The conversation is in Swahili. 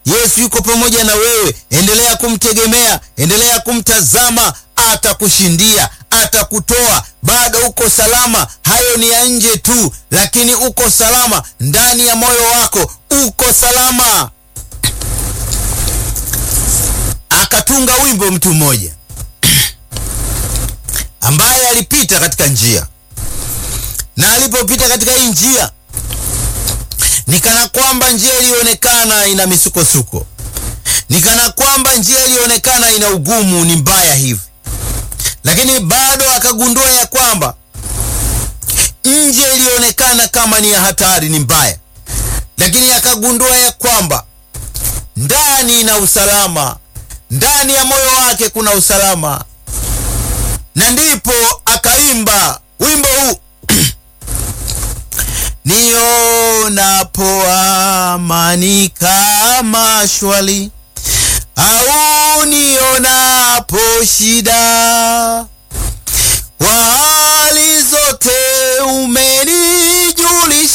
Yesu yuko pamoja na wewe. Endelea kumtegemea, endelea kumtazama, atakushindia, atakutoa. Bado uko salama. Hayo ni ya nje tu, lakini uko salama ndani ya moyo wako, uko salama. Akatunga wimbo mtu mmoja ambaye alipita katika njia, na alipopita katika hii njia ni kana kwamba njia ilionekana ina misukosuko, ni kana kwamba njia ilionekana ina ugumu, ni mbaya hivi, lakini bado akagundua ya kwamba nje ilionekana kama ni ya hatari, ni mbaya, lakini akagundua ya kwamba ndani ina usalama, ndani ya moyo wake kuna usalama, na ndipo akaimba wimbo huu Nionapo amani kama shwali, au nionapo shida, kwa